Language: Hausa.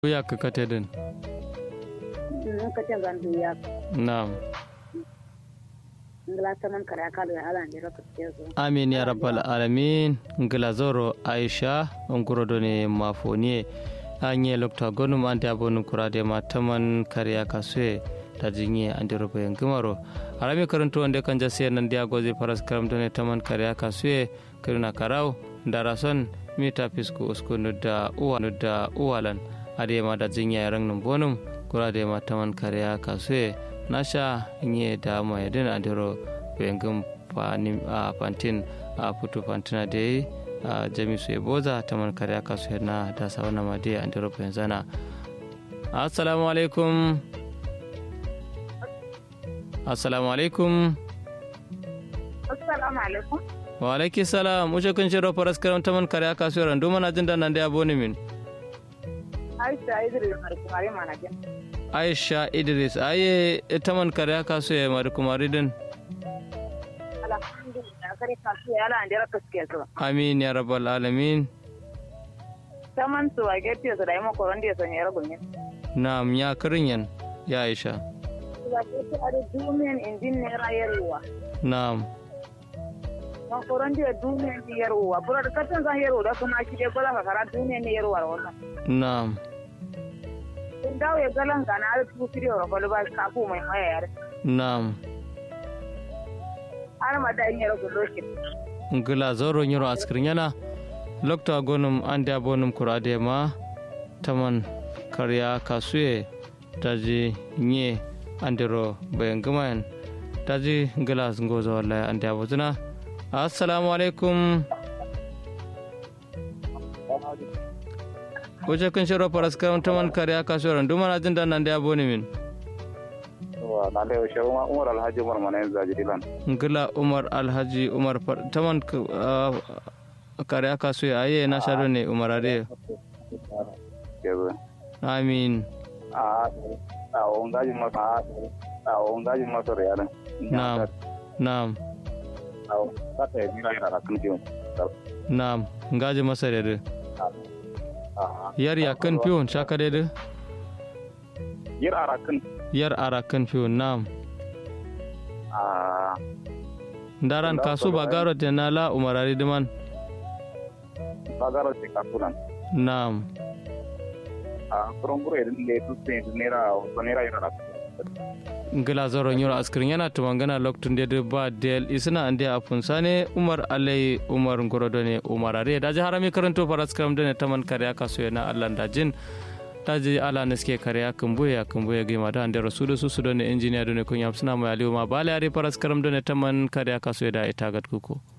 ya ka kate din kate zan duya na'am ngala taman kare akalu ya ala ndira kutezo amin ya rabbal alamin ngila zoro aisha nguro ne mafoniye anye lokta gonum ante abonu kurade ma taman kariya kasue ta jinye ande robo en gimaro arami karanto wande kan jase nan dia gozi paras karam done taman kariya kasue kiruna karau darason mita pisku usku nudda uwa nudda uwalan ade ma da jinya rang num bonum kurade ma taman kariya kasue nasha nye da ma yadin andiro bengum panim a pantin a putu pantina de a jamisu eboza taman kariya kasue na da sawana ma de andiro penzana assalamu alaikum assalamu alaikum assalamu alaikum wa alaiki salam uce kun shiro faras karam taman kariya kasuwar randu mana jin da nan da aboni min aisha idris markumari manajan aisha idris aye taman kariya kasuwa mari kumari din alhamdulillah kare kasuwa ya ala ndira kuske zuwa amin ya rabbal alamin taman su a gefe su da yi makoron da ya sanya yar gumin na'am ya kirinyan ya aisha su a gefe a da dumiyan indin naira yarwa na'am makoron da dumiyan ni yarwa bura da katon zan yarwa da kuma shi dai gwada kakara dumiyan ni yarwa wannan na'am in dawo ya galan gana da tuku firiyo ga kwalba kafu mai maya yare na'am har ma da yin yar guloshin ngila zoro nyiro askirin yana lokta gonum ande abonum kurade ma taman kariya kasuye taji nye andero bayan gamayan taji ngila ngozo wallahi ande abotuna assalamu alaikum Kuce kun shiro faras karam taman kariya kasuwar randu mana jin da nan da aboni min na da yaushe umar alhaji umar mana yanzu zaji dilan ngila umar alhaji umar far- taman k- ah, kariya kasuwa aye na shado ne umar ade yanzu amin a a ongaji masa a ongaji masa da yaran na'am na'am a kata ya jira yana kan fiyon na'am ngaji masa da a yar ya kan fiyon shaka da yir ara kan yar ara kan fiyon na'am a daran kasu ba garo te na la umar ade diman bagaro ce kasulan na'am a kuron guro idan da ya tutse nera wasu nera yana da ngila zoro nyoro askirin yana tumangana loktun de ba del isna ande afun sane umar alai umar ngorodo ne umar are daji harami karanto faras karam dane taman kariya kaso na allah dajin daji ala neske kariya kumbuya kumbuya gima da ande rasulu su su done engineer done kun yamsuna mai aliyu ma bale are faras karam dane taman kariya kaso da ita gat kuko